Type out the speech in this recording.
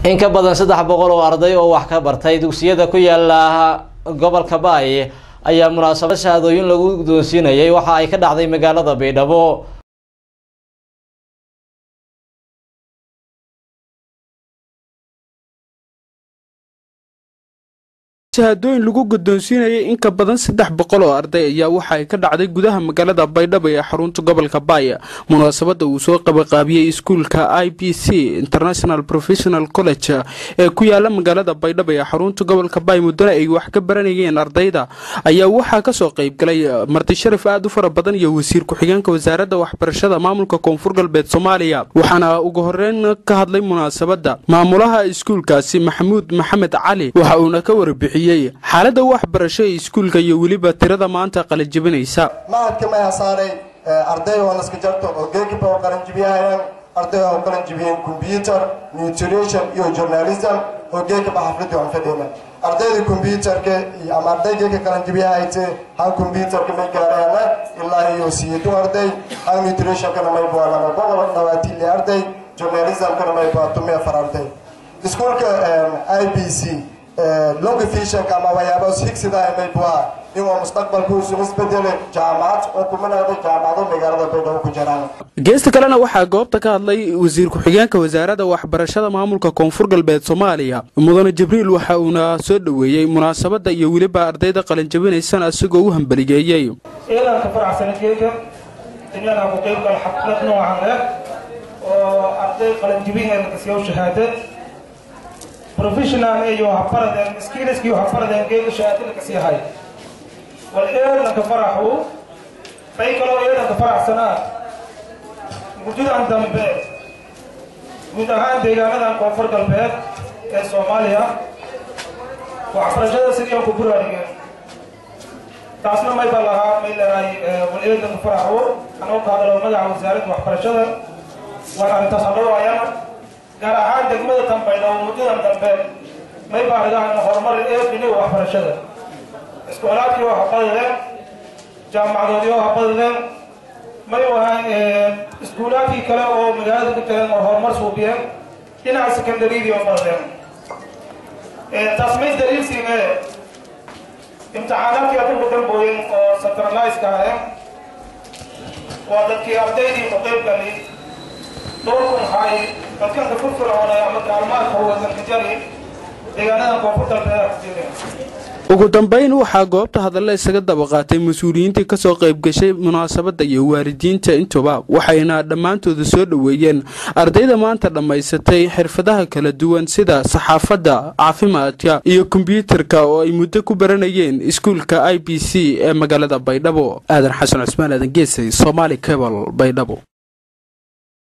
in ka badan saddex boqol oo arday oo wax ka bartay dugsiyada ku yaala gobolka baay ayaa munaasabad shahaadooyin lagu guddoonsiinayay waxa ay ka dhacday magaalada baydhabo shahaadooyin lagu guddoonsiinayay in ka badan saddex boqol oo arday ayaa waxa ay ka dhacday gudaha magaalada baydhabo ee xarunta gobolka baaya munaasabadda uu soo qabaqaabiyey iskuulka i b c international professional college ee ku yaala magaalada baydhabo ee xarunta gobolka baay muddana ay wax ka baranayeen ardayda ayaa waxaa kasoo qaybgalay marti sharaf aad u fara badan iyo wasiir ku-xigeenka wasaaradda waxbarashada maamulka koonfur galbeed soomaaliya waxaana ugu horeyn ka hadlay munaasabadda maamulaha iskuulkaasi maxamuud maxamed cali waxa uuna ka warbixiyey xaalada waxbarasho ee iskuulka iyo weliba tirada maanta qalajibinaysa mahadka maya saaray arday oo naska jarto oo geegiba oo qalanjibiyahayaan arday oo qalanjibiyeen combyuter nutrition iyo journalism oo geegiba xafladii aan fadhiyna ardayda combyuterka iyo ama ardaygeeka qalanjibiyahayte han combyuterka may gaarayana ilaa iyo siyeedu arday han nutritionkana may bua lama boqol dhawaatili arday journalismkana may bua tume afar arday iskuulka i b c longifisionka ama waxyaabahaas higsida may buhaa inuu mustaqbalku isugu isbedele jaamacad oo kumanada jaamacado magaalada baydhabo ku jiraan geesta kalena waxaa goobta ka hadlay wasiir ku-xigeenka wasaaradda waxbarashada maamulka koonfur galbeed soomaaliya mudane jibriil waxa uuna soo dhoweeyey munaasabadda iyo weliba ardayda qalinjabinaysana isagoo u hambaligeeyey ciidanka faraxsanajeega inyadaa ku qeybgal xaflad noocan leh oo arday qalinjabinheeda kasiyow shahaadad professional iyo habaradeen skillski habaradeen geega shahaadada kasii hay wal eedanka faraxu bay kaloo eedanka faraxsanaa muddadan dambe guud ahaan deegaanadan koonfur galbeed ee soomaaliya waxbarashada sidii aan ku buraarigeen taasna may baa lahaa may leedahay wal eedanka faraxu anoo ka hadalo magaca wasaaradda waxbarashada waan arrintaas hadhowaayana gaar ahaan degmada dambaydhabo muddadan dambe may baarigahan horumar eedini waxbarashada iskoolaadkii oo habadadeen jaamacadoodii oo habadadeen may ahaan iskuulaadkii kale oo magaalada ku jireen oo horumar suubiyeen dhinaca secondaryadii oo badadeen taas may daliilsiine imtixaanaadkii adinku dambooyen oo centraliska aheen waa dadkii ardaydii ku qeyb galay dhowrkun hay dadkanka furfircoona ama gaalmaadka wadanka jari deegaanadan koonfur galbeeda ku jireen ugu dambeyn waxaa goobta hadalla isaga daba qaatay mas-uuliyiintii kasoo qayb gashay munaasabadda iyo waalidiinta intuba waxayna dhammaantooda soo dhoweeyeen ardayda maanta dhammaysatay xirfadaha kala duwan sida saxaafadda caafimaadka iyo kombyuutarka oo ay muddo ku baranayeen iskuulka i b c ee magaalada baydhabo aadan xasan cusmaan aadan geesay somaali cebal baydhabo